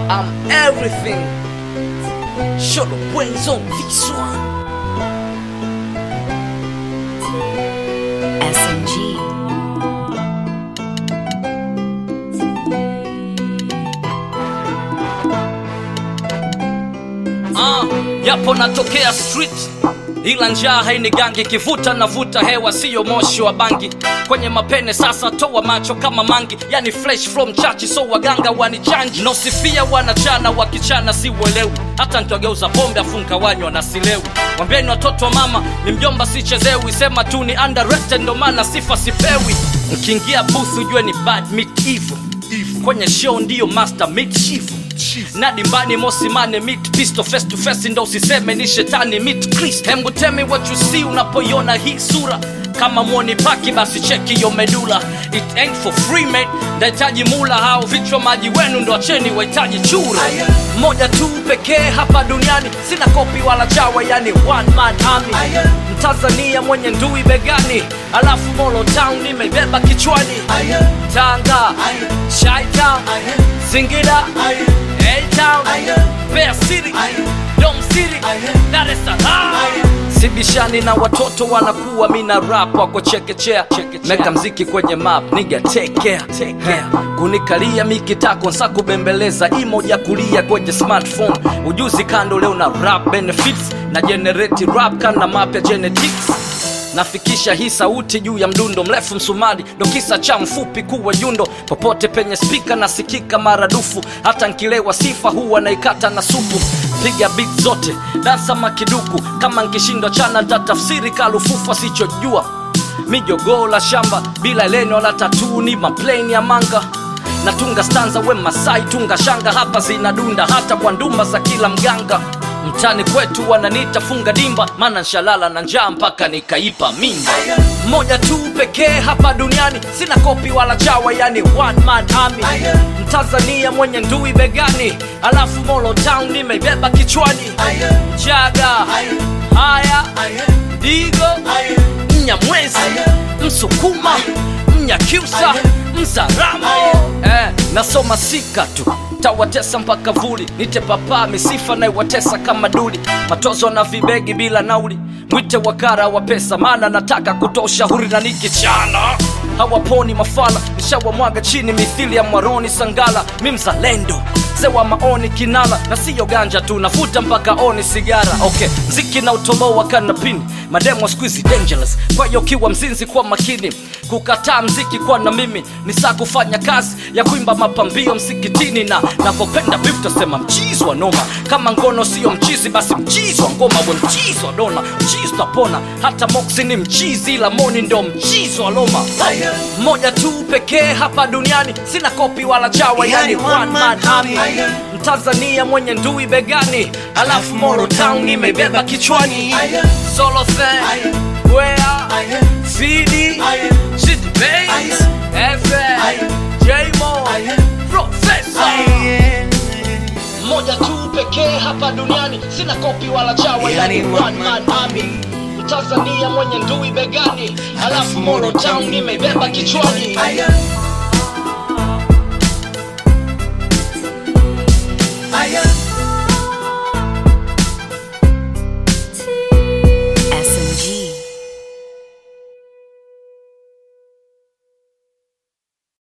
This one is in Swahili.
I'm everything. Show the brains on this one. SMG. Ah, yapo natokea street ila njaa hainigangi kivuta navuta hewa siyo moshi wa bangi kwenye mapene sasa toa macho kama mangi yani fresh from chachi so waganga wanichanji nosifia wanachana wakichana siuelewi hata nkiwageuza pombe afunka wanywa na silewi wambieni watoto wa mama ni mjomba sichezewi sema tu ni underrated ndo maana sifa sipewi nkiingia booth ujue ni bad meat evil kwenye show ndiyo master meat chief na dimbani mosimane meet pisto face to face ndo usiseme ni shetani meet Christ hembu tell me what you see unapoiona hii sura kama mwoni paki basi cheki yo medula it ain't for free mate ndahitaji mula hao vichwa maji wenu ndo acheni wahitaji chura moja tu pekee hapa duniani sina kopi wala chawa yani one man army mtanzania mwenye ndui begani alafu molo town nimebeba kichwani tanga shaita singida A-Town, Mbeya City, Dom City, Dar es Salaam. sibishani na watoto wanakuwa mina rap wako chekechea meka mziki kwenye map niga take care, take care. kunikalia mikitako nsa kubembeleza imoja kulia kwenye smartphone ujuzi kando leo na rap benefits na generate rap kana mapya genetics nafikisha hii sauti juu ya mdundo mrefu msumari ndo kisa cha mfupi kuwa yundo popote penye spika nasikika maradufu hata nkilewa sifa huwa naikata na supu piga bit zote dansa makiduku kama nkishindwa chana ntatafsiri kalufufu asichojua mijogoo la shamba bila leno la tatuu ni mapleni ya manga natunga stanza we masai tunga shanga hapa zinadunda hata kwa ndumba za kila mganga mtani kwetu wananiita funga dimba maana nshalala na njaa mpaka nikaipa mimba moja tu pekee hapa duniani sina kopi wala chawa yani one man army mtanzania mwenye ndui begani alafu molo town nimeibeba kichwani chaga haya digo mnyamwezi msukuma mnyakyusa mzaramo eh, nasoma sika tu tawatesa mpaka vuli nite papa misifa naiwatesa kama duli matozo na vibegi bila nauli mwite wakara wa pesa maana nataka kutoa ushauri na nikichana hawaponi mafala nishawamwaga chini mithili ya mwaroni sangala mi mzalendo zewa maoni kinala na siyo ganja tu navuta mpaka oni sigara okay mziki na utoboa kanapini mademo squeezy dangerous kwa hiyo kiwa mzinzi kwa makini kukataa mziki kwa na mimi ni saa kufanya kazi ya kuimba mapambio msikitini na navyopenda beef tasema mchizi wa noma kama ngono siyo mchizi basi mchizi wa ngoma we mchizi wa dona mchizi utapona hata moksi ni mchizi ila moni ndo mchizi wa loma mmoja tu pekee hapa duniani sina kopi wala chawa yani one man army mtanzania mwenye ndui begani alafu moro town nimebeba kichwani solo thing where fidi city base fm jmo professor mmoja tu pekee hapa duniani sina kopi wala chawa yani one man army mtanzania mwenye ndui begani alafu moro town nimebeba kichwani